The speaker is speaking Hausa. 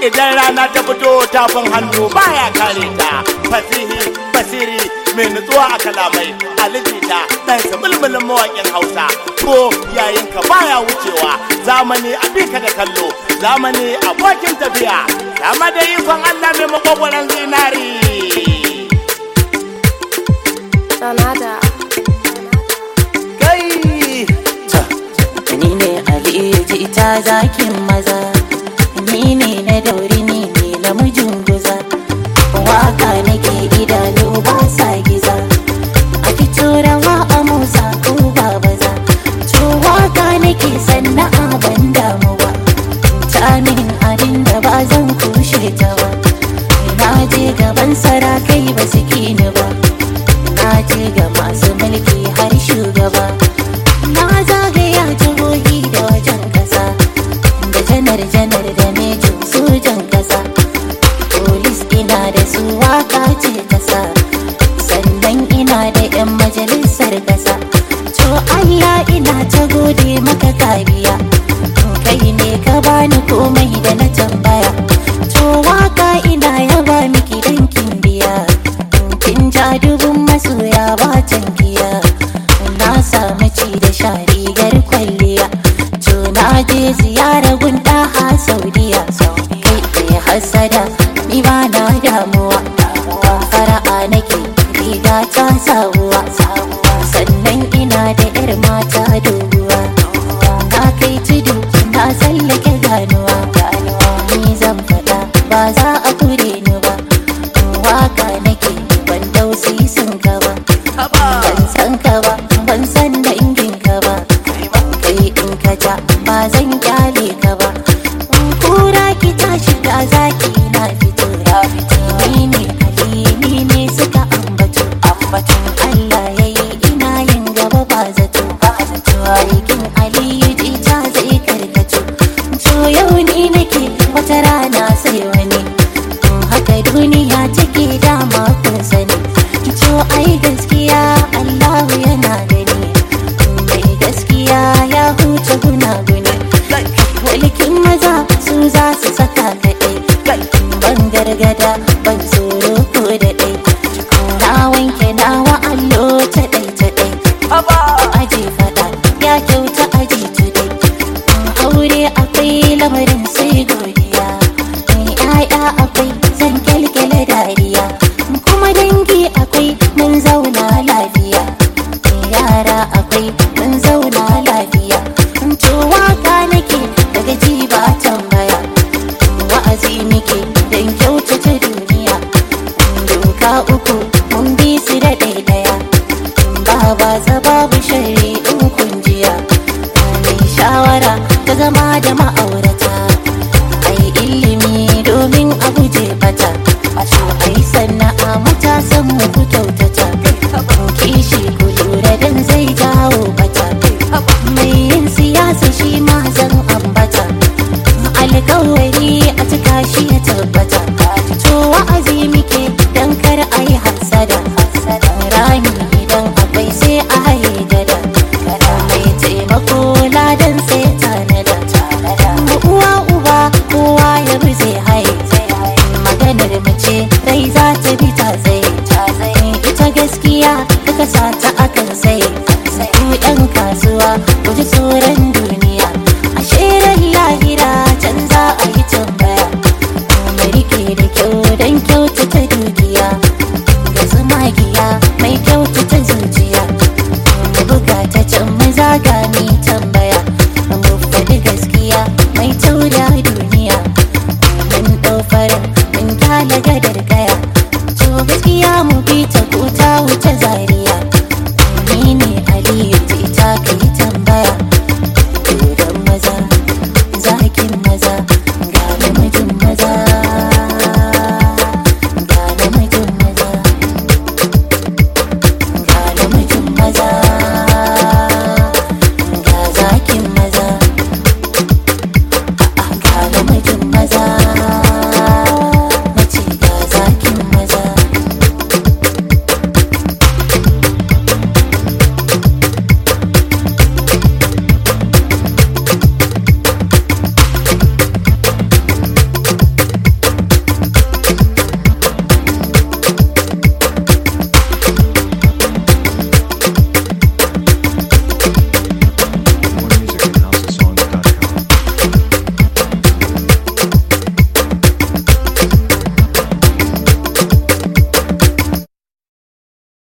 idan rana ta fito tafin hannu baya kare ta fasihi basiri mai nutsuwa a kalamai alijita dan mulmulin mawaƙin hausa ko yayin ka baya wucewa zamani a bika da kallo zamani abokin tafiya dama da ikon allah mai makogwaron zinari Sanada. kai ni ne aliyu jita zakin maza ni ne na dauri ni ne namijin guza waka nake idanu ba sa giza a fito rawa a musa ko ba baza to waka nake sanna'a ban damu ba ta min abin da ba zan kushe ta ba na je gaban sarakai ba su kini ba na je ga masu mulki har shugaba na zagaya jihohi da wajen kasa da janar janar da mejin sojan kasa polis ina da su waka ce kasa sannan ina da 'yan majalisar kasa to allah ina ta gode maka kariya kai ne ka bani komai da na tambaya to waka ina yaba miki dan kin biya kin ja dubun masoya ba tankiya na samu ci da sha rigar kwalliya to na je ziyara gunda ha saudiya kai kai hasada ni ba na damuwa fara'a nake riga ta sawuwa sannan ina da yar mata doguwa na kai tudu na tsallake ganuwa ni zan faɗa ba za a kure ni ba waka nake ban dausi sun ka ba ban san ka ba ban san dangin ka ba kai in ka ja ba zan kyale ka ba kura ki tashi da zaki na fito ni ne halini ne suka ambato ambaton Allah yayi ina yin gaba ba zato ba zato aikin aliyu jita zai karkato to yau ni nake wata rana sai wani haka duniya take dama kun sani to ai gaskiya Allahu yana gani mai gaskiya ya huce gunaguni walkin maza su za su saka kaɗai ban gargada ban tsoro ko da ɗai na wanke nawa allo ta ɗai ta ɗai aji faɗa ya kyauta aji tudai aure akwai lamarin sai godiya ya'ya akwai zan kyalkyale dariya kuma dangi akwai mun zauna lafiya yara akwai mun zauna lafiya to waka nake daga ji ba tambaya wa'azi nake don kyautata duniya doka uku mun bi su da ɗaiɗaya ba ba za babu shari in kunjiya mai shawara ta zama da ma'aura